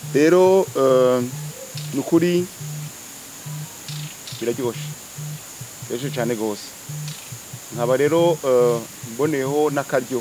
rero eh, ni ukuri biraryoshe biraryoshye cyane rwose nkaba rero eh, mboneyeho n'akaryo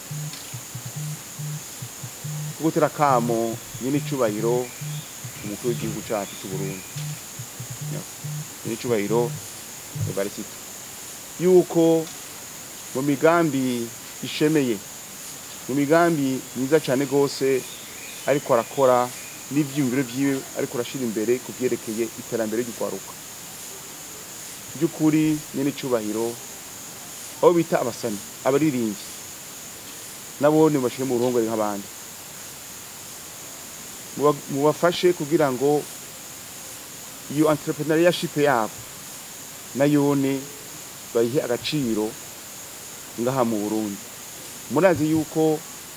ko gutera akamo nyine icyubahiro umukuru w'igihugu cyacu cy'u Burundi nyine icyubahiro evarisito yuko mu migambi ishemeye mu migambi myiza cyane rwose ariko arakora n'ibyiyumviro byiwe ariko arashyira imbere ku byerekeye iterambere ry'urwaruka by'ukuri nyine icyubahiro aho bita abasani abaririmbyi nabo ntibashyire mu ruhongore nk'abandi Muba- mubafashe kugira ngo iyo entrepreneurship yabo nayone bayihe agaciro ngaha mu Burundi murazi yuko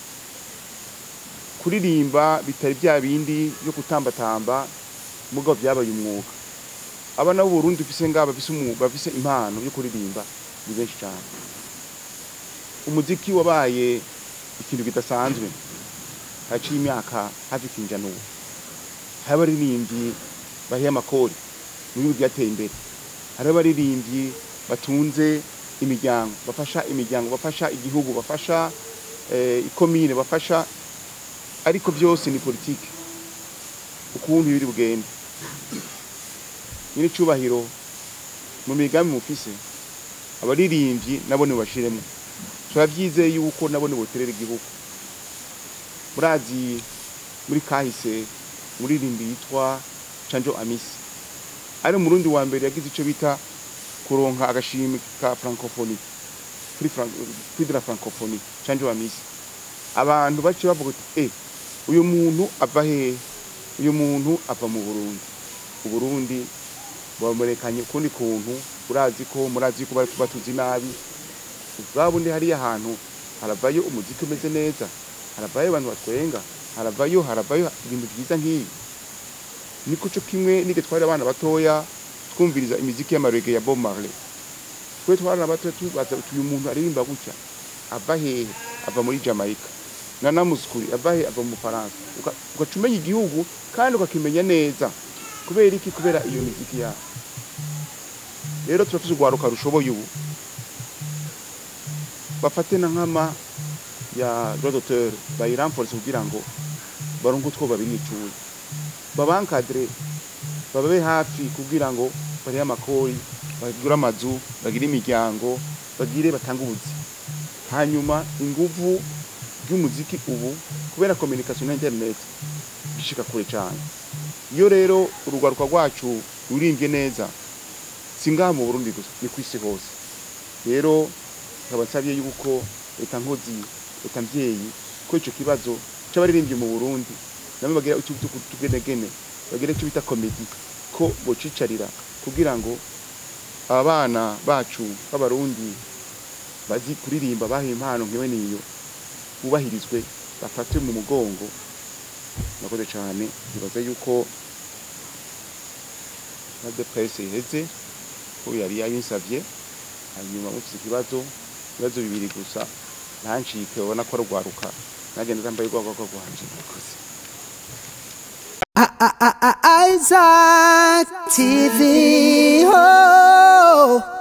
kuririmba bitari bya bindi byo kutambatamba mugabo byabaye umwuga abana b'u Burundi bafise ngaba bafise umwuga bafise impano yo kuririmba ni benshi cyane umuziki wabaye ikintu kidasanzwe haciye imyaka hafi kinjana ubu hari abaririmbyi bahiye amakori mu bihugu byateye imbere hari abaririmbyi batunze imiryango bafasha imiryango bafasha igihugu bafasha eh, ikomine bafasha ariko byose ni politike ukuntu biri bugende nyine icyubahiro mu migambi mufise abaririmbyi nabo nibashiremo turabyizeye yuko nabo niboterera igihugu murazi muri kahise umuririmbi yitwa canjo amisi ari umurundi wa mbere yagize icyo bita kuronka agashimwe ka francophonie kuri Fran- kuri de la francophonie canjo amisi abantu baciye bavuga ati eh uyu muntu ava hehe uyu muntu ava mu burundi uburundi bamurekanye ukundi kuntu urazi ko murazi ko bari batuzi nabi ubwabundi hariya hantu haravayo umuziki umeze neza haravayo abantu batwenga haravayo haravayo ibintu byiza nk'ibi niko cyo kimwe nige twari abana batoya twumviriza imiziki y'amarege ya Bob Marley twe twari abana batoya tubaza uyu muntu aririmba gutya ava hehe ava muri Jamaica Nana Muscuri ava hehe ava mu Faransa Uka- ugaca umenya igihugu kandi ukakimenya neza kubera iki kubera iyo miziki yabo rero turafise urwaruka rushoboye ubu bafate na nkama ya droit d'auteur bayiramforce kugira ngo baronke utwo babiricuye babankadire bababe hafi kugira ngo barihe amakori bagire amazu bagire imiryango bagire batange ubuzi hanyuma inguvu ry'umuziki ubu kubera communication na internet bishika kure cyane iyo rero urugwaruka rwacu rurimbye neza si ngaha mu burundi gusa ni ku isi hose rero nkaba nsabye yuko leta nkozi leta mbyeyi ko icyo kibazo cy'abaririmbyi mu burundi nabo bagira utugenegene bagira icyo bita komedi ko bocicarira kugira ngo abana bacu b'abarundi bazi kuririmba baha impano nk'iwe niyo bubahirizwe bafatwe mu mugongo nakoze cyane bibaza yuko na depresse iheze ko yari yabinsavye hanyuma mufise ikibazo ibibazo bibiri gusa ntancike ubona ko rugwaruka nagenda zambaye rwagwagwa rwanje murakoze Isaac TV. Oh.